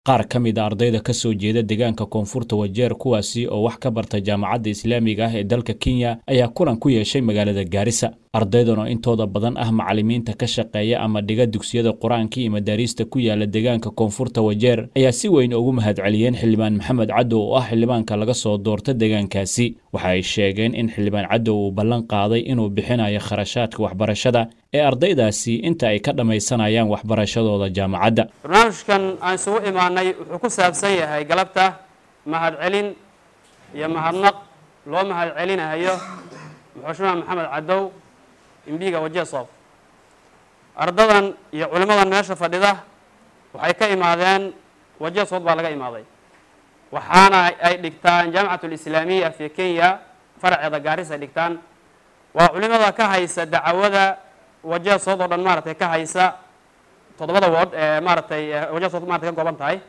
qaar ka mid a ardayda ka soo jeeda deegaanka koonfurta wajeer kuwaasi oo wax ka barta jaamacadda islaamiga ah ee dalka kenya ayaa kulan ku yeeshay magaalada gaarisa ardaydan oo intooda badan ah macallimiinta ka shaqeeya ama dhiga dugsiyada qur-aanka iyo madaariista ku yaala deegaanka koonfurta wajeer ayaa si weyn ugu mahadceliyeen xildhibaan maxamed cadow oo ah xildhibaanka laga soo doorta deegaankaasi waxa ay sheegeen in xildhibaan cadow uu ballan qaaday inuu bixinayo kharashaadka waxbarashada ee ardaydaasi inta ay ka dhammaysanayaan waxbarashadooda jaamacadda barnaamijkan aan isugu imaanay wuxuu ku saabsan yahay galabta mahadcelin iyo mahadnaq loo mahadcelinayo muxushmaan maxamed cadow imbiga wajesof ardadan iyo culimmadan meesha fadhida waxay ka imaadeen wajesof baa laga imaaday waxaana ay dhigtaan jaamicat alislaamiya fi kenya faraceeda gaaris ay dhigtaan waa culimada ka haysa dacwada wajesood oo dhan maaratay ka haysa toddobada wood ee maaratay wajesood maratay ka kooban tahay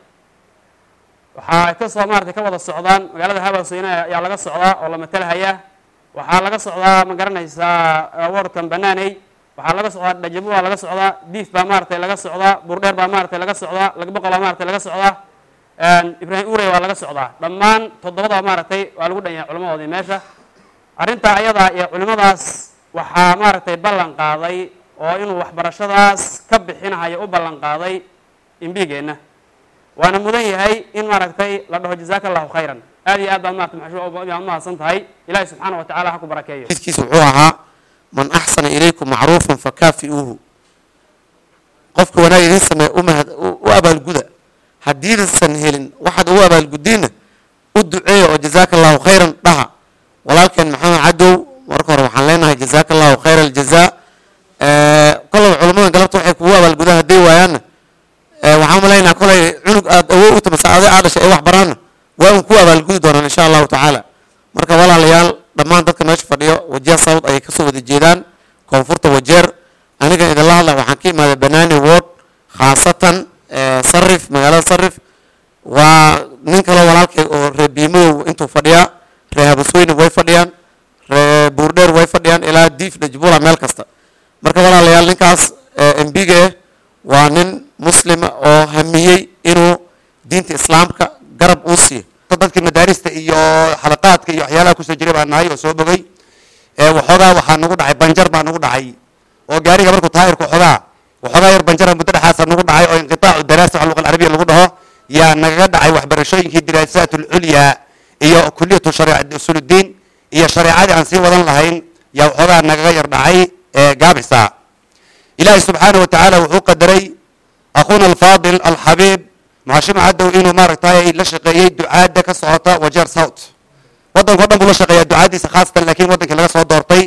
waxaa kasoo maaratay ka wada socdaan magaalada habasweyne ayaa laga socdaa oo la matalhaya waxaa laga socdaa ma garanaysaa warkan banaaney waxaa laga socdaa dhajabu baa laga socdaa diif baa maaratay laga socdaa buurdheer baa maaratay laga socdaa lagboqol baa maaratay laga socdaa ibraahim urey waa laga socdaa dhammaan toddobada maaragtay waa lagu dhan yahay culimadoodii meesha arrintaa ayadaa iyo culimadaas waxaa maaragtay ballan qaaday oo inuu waxbarashadaas ka bixinahayo u ballan qaaday imbigeenna waana mudan yahay in maaragtay la dhaho jazaaka allahu khayran aad iyo aad baad maarata maxshuuc mahadsan tahay ilaahi subxaana wa tacala ha ku barakeeyo xidkiisa wuxuu ahaa man axsana ilaykum macruufan fakaafi'uuhu qofka wanaag idiin sameeya umahad u abaalguda haddiisan helin waxaad ugu abaalgudiinna u duceeya oo jazaaka allahu khayran dhaha walaalkeen maxamed cadow marka hore waxaan leenahay jazaaka allahu khayra aljazaa kolaba culammadan galabta waxay kugu abaalgudaan hadday waayaanna waxaan malaynaha kolay cunug aad awood u tamasa aday aa dhashay ee wax baraanna waa un ku abaalgudi doonaan insha allahu tacaala marka walaalayaal dhammaan dadka meesha fadhiyo wajeer south ayay kasoo wada jeedaan koonfurta wajeer aniga idinla hadla waxaan ka imaaday banaani ward khaasatan sarif magaalada sarif waa nin kaloo walaalkay oo reer biimodow intuu fadhiyaa reer habasweyne way fadhiyaan reer buurdheer way fadhiyaan ilaa diif dhajbula meel kasta marka walaalayaal ninkaas embiga eh waa nin muslima oo hamiyey inuu diinta islaamka garab uu siiyo dadkii madaarista iyo xalaqaadka iyo waxyaalaha kusoo jiray baa nahay oo soo bogay waxoogaa waxaa nagu dhacay banjar baa nagu dhacay oo gaariga markuu taayirku xogaa waxoogaa yar banjara muddo dhexaasa nagu dhacay oo inqitaacu daraasa wax luqa alcarabiya lagu dhaho yaa nagaga dhacay waxbarashooyinkii diraasaat ulculyaa iyo kuliyatu shariica usuludiin iyo shareecadii aan sii wadan lahayn yaa waxoogaa nagaga yar dhacay gaabisa ilaahi subxaana wa tacaala wuxuu qadaray akhuuna alfaadil alxabiib maxashima cadow inuu maaragtay la shaqeeyey ducaada ka socota wajeer south waddanka o dhan buu la shaqeeyaa ducaadiisa khaasatan laakiin waddankii laga soo doortay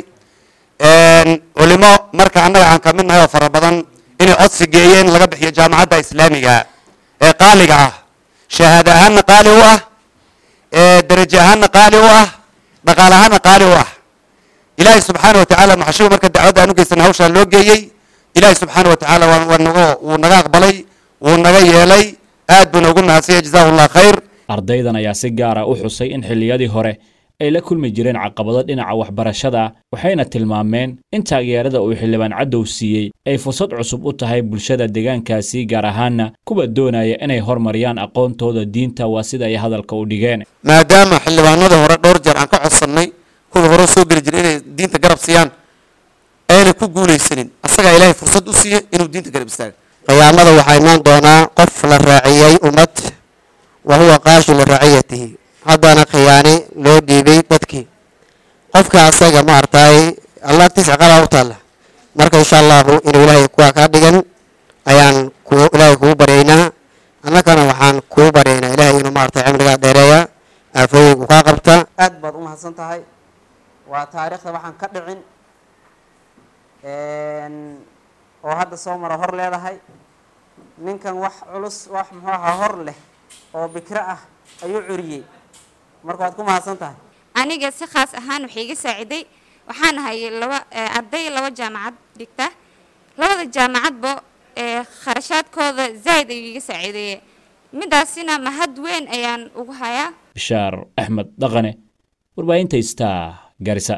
culimo marka annaga aan kamid nahay oo fara badan inay codsi geeyeen laga bixiyo jaamacadda islaamiga ee qaaliga ah shahaada ahaanna qaali u ah darajo ahaanna qaali u ah dhaqaal ahaanna qaali u ah ilaahay subxaana wa tacaala maxashiba marka dacwadda aan u geysan hawshaa loo geeyey ilaahay subxaana wa tacaala waa naga wuu naga aqbalay wuu naga yeelay aad buu noogu mahadsanya jazahu llah khayr ardaydan ayaa si gaara u xusay in xilliyadii hore ay la kulmi jireen caqabado dhinaca waxbarashada waxayna tilmaameen in taageerada uu xildhibaan cadow siiyey ay fursad cusub u tahay bulshada deegaankaasi gaar ahaanna kuwa doonaya inay hormariyaan aqoontooda diinta waa sida ay hadalka u dhigeen maadaama xildhibaanadii hore dhowr jeer aan ka codsannay kuwii hore soo geli jiray inay diinta garab siiyaan ayna ku guulaysanin asagaa ilaahay fursad u siiyey inuu diinta garab istaaga qiyaamada waxaa imaan doonaa qof la raaciyey ummad wa huwa qaashu liraciyatihi haddana khiyaani loo dhiibay dadkii qofka asaga ma artaay allah agtiisa ciqaabaa u taalla marka insha allahu inuu ilaahay kuwaa kaa dhigan ayaan ku ilaahay kugu baryaynaa annagana waxaan kugu baryaynaa ilaahay inuu maartay cimrigaa dheereeya aafooyinku kaa qabta aad baad u mahadsan tahay waa taariikhda waxaan ka dhicin oo hadda soo mara hor leedahay ninkan wax culus wax muxuu ahaa hor leh oo bikro ah ayuu curiyey marka waad ku mahadsan tahay aniga si khaas ahaan waxay iga saaciday waxaan ahay laba arday laba jaamacad dhigta labada jaamacadba kharashaadkooda zaa'id ayuu iga saaciideeye midaasina mahad weyn ayaan ugu hayaa bishaar axmed dhaqane warbaahinta star garisa